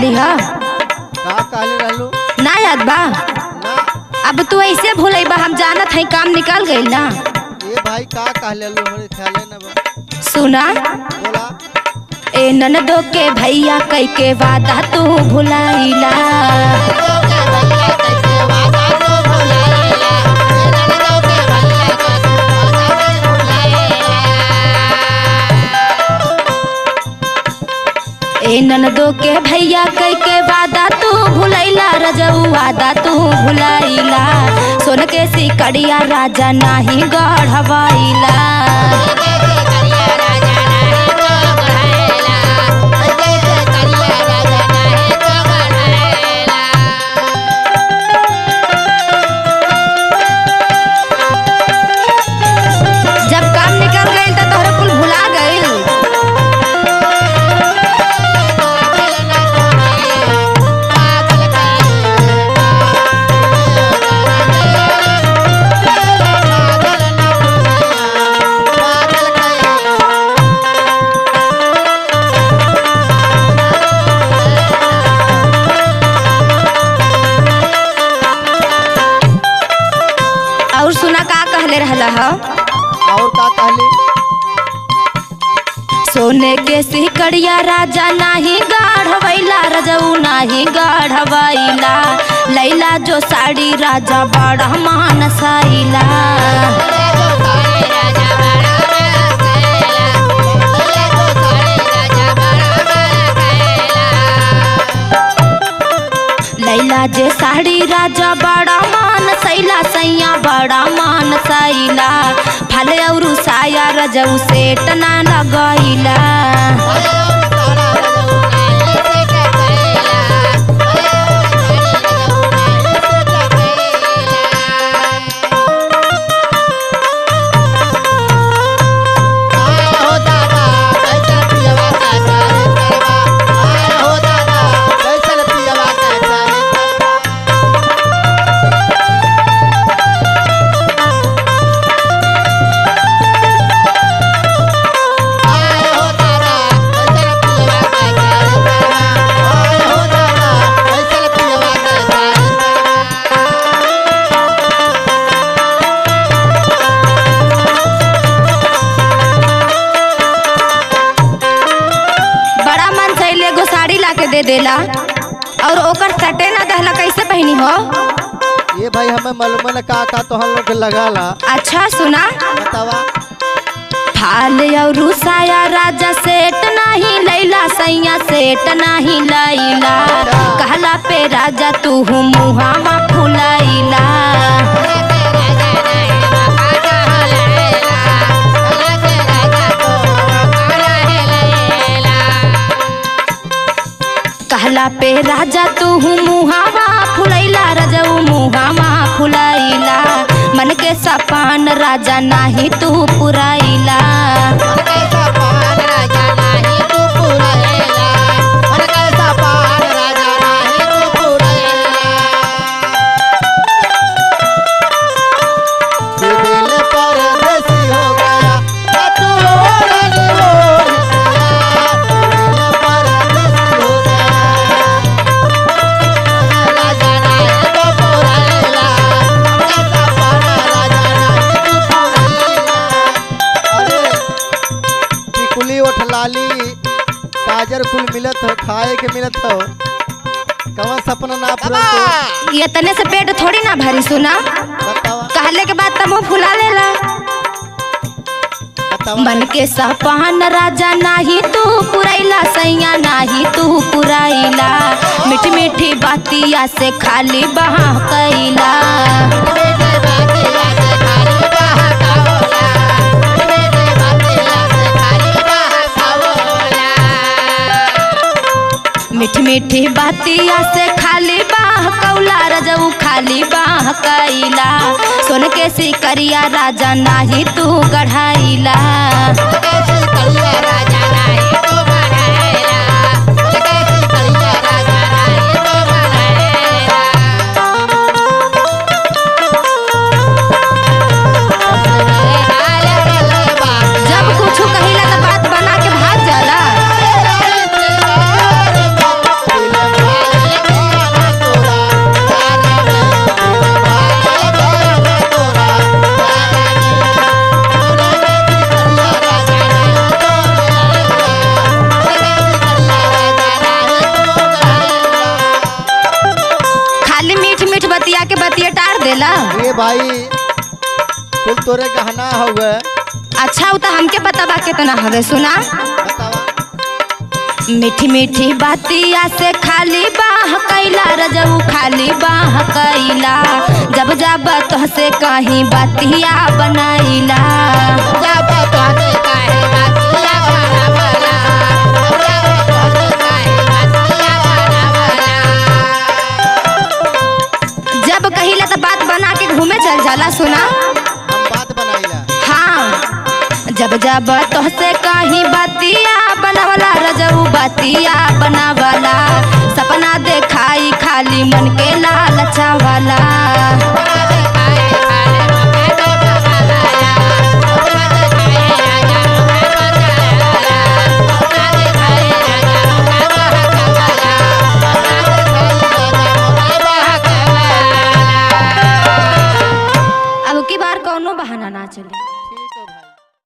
रहली ह का कहले रहलू ना याद बा ना अब तू ऐसे भूलई बा हम जानत है काम निकल गइल ना ए भाई का कहले रहलू हमरे ख्याल न बा सुना बोला ए ननदो के भैया कई के वादा तू भुलाइला ए ननदो के भैया कई के वादा तू भुलैला रजऊ वादा तू भुलाइला सोन के सिकड़िया राजा नाही गढ़वाइला जब काम निकल गइल त तोहरा कुल भुला गइल और सुना का कहले रहला ह और का कहली सोने के सिकड़िया राजा नाही गाढ़वैला रजऊ नाही गाढ़वैला लैला जो साड़ी राजा बड़ा मानसाइला लैला जे साड़ी राजा बड़ा मान सैला सैया बड़ा मान सैला फल और साया रजऊ सेट ना लगैला कैसे पियवा का बड़ा मन सैले एगो साड़ी ला के दे देला और ओकर सटे ना दहला कैसे पहनी हो ये भाई हमें मालूम है का का तो हम लोग के लगाला अच्छा सुना बतावा फाल और साया राजा सेट नाही लैला सैया सेट नाही लैला कहला पे राजा तू मुहावा फुलाइला कहला पे राजा तू मुहावा फुलैला रजऊ मुहावा फुलैला मन के सपान राजा नाही तू पुराइला दिल परदेसी हो गया ना तू ओढ़ ओढ़ गया दिल परदेसी हो गया राजा रानी को पुराइला कैसा पाना राजा रानी को पुराइला अरे टिकुली उठ लाली गाजर कुल मिलत हो खाए के मिलत हो कवन सपना ना पूरा तो ये तने से पेट थोड़ी ना भरी सुना बतावा कहले के बाद तमो फुला लेला बतावा मन के सपान राजा नाही तू पुरैला सैया नाही तू पुरैला मीठी मीठी बातिया से खाली बहा कैला मीठी मीठी बातिया से खाली बाह कौला रजऊ खाली बाह कैला सोन के सिकरिया राजा नाही तू गढ़ाइला जब कुछ कहिला तो बात बना के भाग जाला दिल भाई कुल तोरे गहना हुए अच्छा उ त हमके बताबा कितना हवे सुना बतावा मीठी मीठी बातिया से खाली बाह कैला रजऊ खाली बाह कैला जब जब तोहसे कहीं बातिया बनैला जब कहिला तो बात बना के घूमे चल जाला सुना हम बात बनाइला हाँ जब जब तोहसे कहीं बातिया बनावला रजऊ बातिया बनावला सपना देखाई खाली मन के लालचा वाला